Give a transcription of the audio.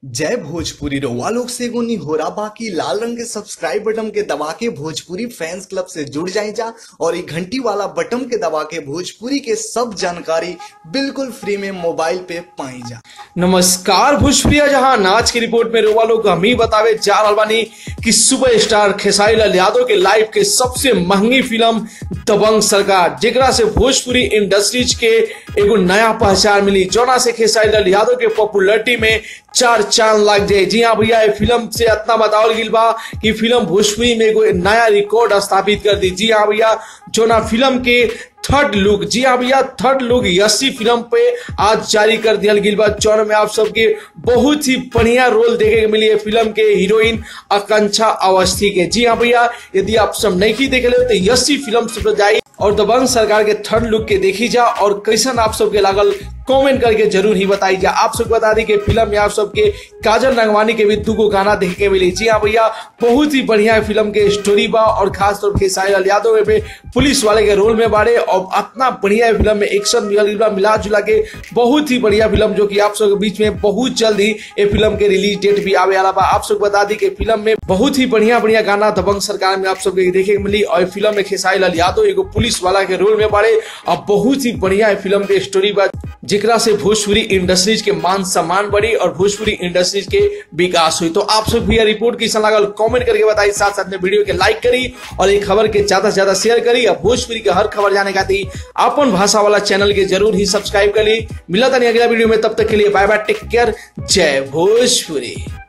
जय भोजपुरी रउआ लोग से एगो निहोरा बाकी लाल रंग के सब्सक्राइब बटन के दबा के भोजपुरी फैंस क्लब से जुड़ जाए जा और ये घंटी वाला बटन के दबा के भोजपुरी के सब जानकारी बिल्कुल फ्री में मोबाइल पे पाई जा नमस्कार भोजप्रिया जहां आज की रिपोर्ट में रोवा लोग हम ही बतावे जा रहल बानी कि सुपर स्टार खेसारी लाल यादव के लाइफ के सबसे महंगी फिल्म दबंग सरकार जेकरा से भोजपुरी इंडस्ट्रीज के एगो नया पहचान मिली जोना से खेसारी लाल यादव के पॉपुलरिटी में चार चांद लग जाए जी हाँ भैया ये फिल्म से इतना बतावल गिल बा कि फिल्म भोजपुरी में एगो नया रिकॉर्ड स्थापित कर दी जी हाँ भैया जोना फिल्म के थर्ड लुक जी हाँ भैया थर्ड लुक यसी फिल्म पे आज जारी कर दिया गिल बा जौन में आप सबके बहुत ही बढ़िया रोल देखे के मिली है फिल्म के हीरोइन आकांक्षा अवस्थी के जी हाँ भैया यदि आप सब नहीं की देखे ले तो यसी फिल्म से जाई और दबंग सरकार के थर्ड लुक के देखी जा और कैसन आप सबके लागल कमेंट करके जरूर ही बताई जा आप सबको बता दी कि फिल्म में आप सबके काजल रंगवानी के भी दू गाना देखे के मिली जी हाँ भैया बहुत ही बढ़िया फिल्म के स्टोरी बा और खास तौर पे साहिल लाल यादव में पुलिस वाले के रोल में बारे और इतना बढ़िया फिल्म में एक्शन मिला जुला के बहुत ही बढ़िया फिल्म जो कि आप सबके बीच में बहुत जल्द ही ये फिल्म के रिलीज डेट भी आवे वाला बा आप सबको बता दी कि फिल्म में बहुत ही बढ़िया बढ़िया गाना दबंग सरकार में आप सबके देखे के मिली और फिल्म में खेसारी लाल यादव एगो पुलिस वाला के रोल में बारे और बहुत ही बढ़िया फिल्म के स्टोरी बा जेकरा से भोजपुरी इंडस्ट्रीज के मान सम्मान बढ़ी और भोजपुरी इंडस्ट्रीज के विकास हुई तो आप सब भैया रिपोर्ट कैसा लागल कमेंट करके बताई साथ साथ में वीडियो के लाइक करी और ये खबर के ज्यादा से ज्यादा शेयर करी और भोजपुरी के हर खबर जाने का थी अपन भाषा वाला चैनल के जरूर ही सब्सक्राइब करी मिला था नहीं अगला वीडियो में तब तक के लिए बाय बाय टेक केयर जय भोजपुरी